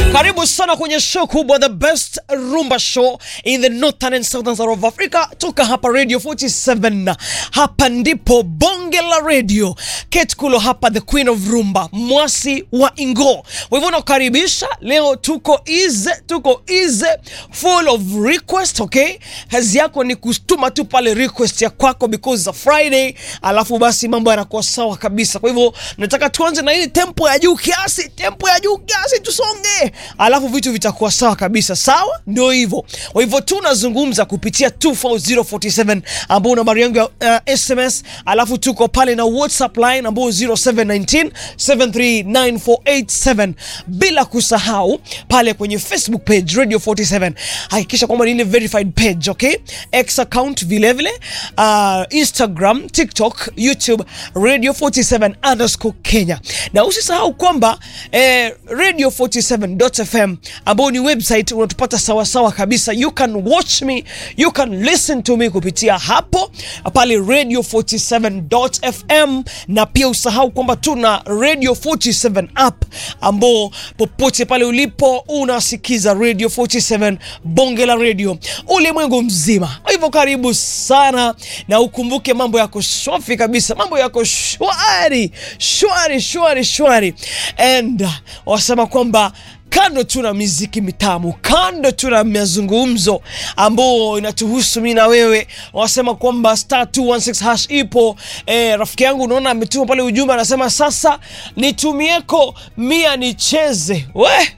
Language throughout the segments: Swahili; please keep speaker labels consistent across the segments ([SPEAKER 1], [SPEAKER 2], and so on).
[SPEAKER 1] Karibu sana kwenye show kubwa the best rumba show in the northern and southern side of Africa toka hapa Radio 47. Hapa ndipo bonge la radio. Kate Kulo hapa the queen of rumba, mwasi wa Ingo. Kwa hivyo nakukaribisha leo, tuko easy, tuko easy full of request, okay? Kazi yako ni kustuma tu pale request ya kwako because it's a Friday, alafu basi mambo yanakuwa sawa kabisa. Kwa hivyo nataka tuanze na ile tempo ya juu kiasi, tempo ya juu kiasi tusonge, alafu vitu vitakuwa sawa kabisa. Sawa, ndio hivyo. Kwa hivyo tunazungumza kupitia 24047 ambao nambari yangu ya uh, SMS, alafu tuko pale na WhatsApp line ambao 0719 7394887, bila kusahau pale kwenye Facebook page Radio 47, hakikisha kwamba ni ile verified page, okay? X account vile vile, uh, Instagram, TikTok, YouTube Radio 47 underscore Kenya, na usisahau kwamba eh, Radio 47.fm ambao ni website unatupata sawasawa kabisa. You can watch me, you can listen to me kupitia hapo pale Radio 47.fm, na pia usahau kwamba tuna Radio 47 app ambao popote pale ulipo unasikiza Radio 47 bonge la radio ulimwengu mzima. Kwa hivyo karibu sana, na ukumbuke mambo yako safi kabisa, mambo yako shwari shwari shwari shwari, and uh, wasema kwamba kando tuna miziki mitamu, kando tuna mazungumzo ambao inatuhusu mimi na wewe. Wasema kwamba star 216 hash ipo. Eh, rafiki yangu unaona ametuma pale ujumbe anasema sasa nitumieko mia nicheze we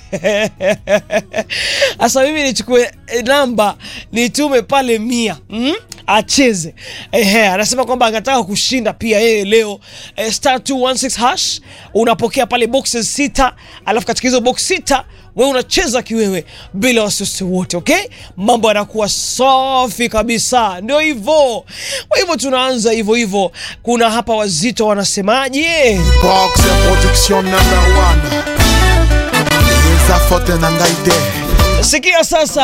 [SPEAKER 1] sasa mimi nichukue eh, namba nitume pale mia mm? acheze ehe, anasema kwamba anataka kushinda pia yeye leo eh, star 216 hash unapokea pale boxes sita, alafu katika hizo box sita wewe unacheza kiwewe bila wasiwasi wote, okay? Mambo yanakuwa safi kabisa, ndio hivyo. Kwa hivyo tunaanza hivyo hivyo. Kuna hapa wazito wanasemaje?
[SPEAKER 2] Box production number one. Eza fote na ngai te.
[SPEAKER 1] Sikia sasa